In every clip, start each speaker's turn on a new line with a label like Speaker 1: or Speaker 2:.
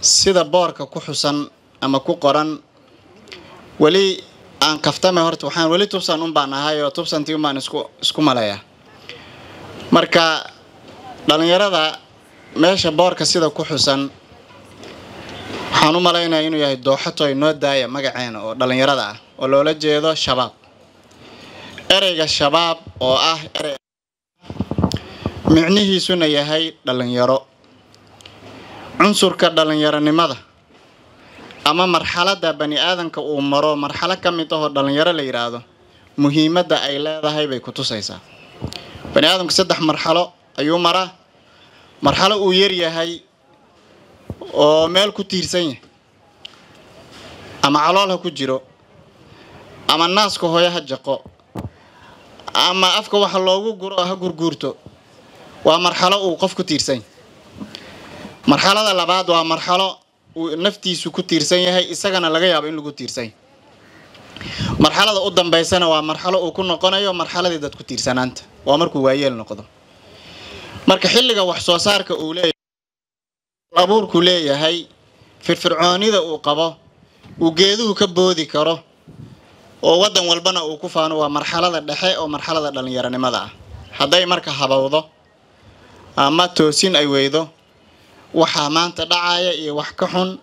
Speaker 1: sida boorka ku xusan ama ku qoran weli aan kaftame horta waxaan weli tubsan un baan ahay oo tubsantii un baan isku isku maleeyaa marka dhalinyarada meesha boorka sida ku xusan waxaan u malaynayaa inuu yahay dooxatoy noo daaya magaceena oo dhalinyarada ah oo loola jeedo shabaab ereyga shabaab oo ah erey micnihiisuna yahay dhalinyaro cunsurka dhalinyaronimada ama marxaladda bani aadanka uu maro marxalo ka mid ahoo dhalinyaro la yidhaahdo muhiimadda ay leedahay bay ku tusaysaa bani aadamku saddex marxalo ayuu maraa marxalo uu yar yahay oo meel ku tiirsan yahay ama calool ha ku jiro ama naaska hooyo ha jaqo ama afka waxa loogu guro ha gurguurto waa marxalo uu qof ku tiirsan yahay marxalada labaad waa marxalo uu naftiisu ku tiirsan yahay isagana laga yaabo in lagu tiirsan yahay marxalada u dambaysana waa marxalo uu ku noqonayo marxaladii dad ku tiirsanaanta waa markuu waayeel noqdo marka xilliga wax soo saarka uu leeyahay abuurku leeyahay firfircoonida uu qabo uu geeduhu ka boodi karo oo waddan walbana uu ku faano waa marxalada dhexe oo marxalada dhalinyaronimada ah hadday marka habowdo ama toosin ay weydo waxaa maanta dhacaya iyo wax ka xun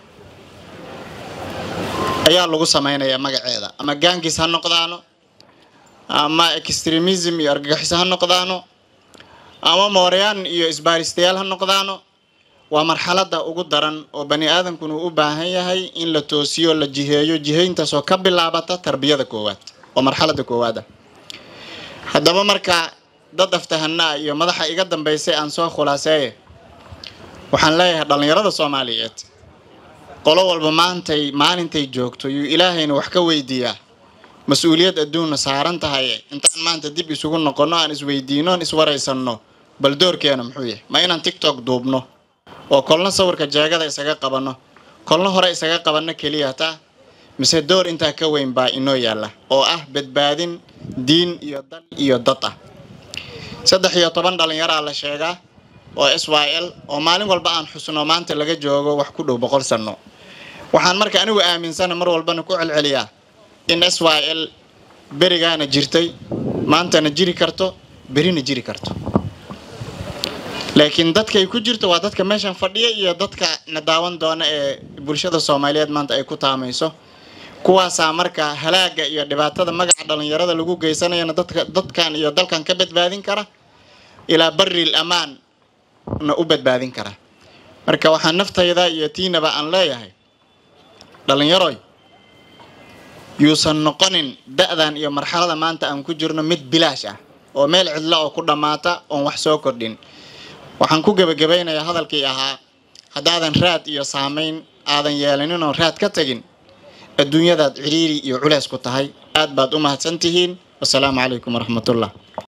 Speaker 1: ayaa lagu samaynayaa magaceeda ama gaangis ha noqdaano ama extremism iyo argagixis ha noqdaano ama mooryaan iyo isbaaristayaal ha noqdaano waa marxalada ugu daran oo bani aadamkuna uu u baahan yahay in la toosiyo la jiheeyo jihayntaasoo ka bilaabata tarbiyada koowaad oo marxalada koowaada haddaba marka dad aftahanaa iyo madaxa iga dambeysay aan soo khulaaseeye waxaan leeyahay dhallinyarada soomaaliyeed qolo walba maantay maalintay joogto yuu ilaahayna wax ka weydiiyaa mas-uuliyad adduunna saaran tahay intaan maanta dib isugu noqonno aan isweydiino aan iswaraysanno bal doorkeena muxuu yahay ma inaan tictok duubno oo kolna sawirka jeegada isaga qabanno kolna hore isaga qabanno keliya taa mise door intaa ka weyn baa inoo yaalla oo ah badbaadin diin iyo dal iyo dad ah saddex iyo toban dhallinyaraa la sheegaa oo s y l oo maalin walba aan xusno maanta laga joogo wax ku dhow boqol sanno waxaan marka anigu aaminsana mar walbana ku celceliyaa in s y l berigaana jirtay maantana jiri karto berina jiri karto laakiin dadkay ku jirto waa dadka meeshan fadhiya iyo dadka na daawan doona ee bulshada soomaaliyeed maanta ay ku taamayso kuwaasaa marka halaaga iyo dhibaatada magaca dhalinyarada lagu geysanayana dadka dadkan iyo dalkan ka badbaadin kara ilaa baril amaan na u badbaadin kara marka waxaan naftayda iyo tiinaba aan leeyahay dhalinyaroy yuusan noqonin da-dan iyo marxalada maanta aan ku jirno mid bilaash ah oo meel cidlo oo ku dhammaata oon wax soo kordhin waxaan ku gebagabaynayaa hadalkii ahaa haddaadan raad iyo saamayn aadan yeelanin oon raad ka tegin adduunyadaad ciriiri iyo culeys ku tahay aad baad u mahadsan tihiin wasalaamu calaykum waraxmatullah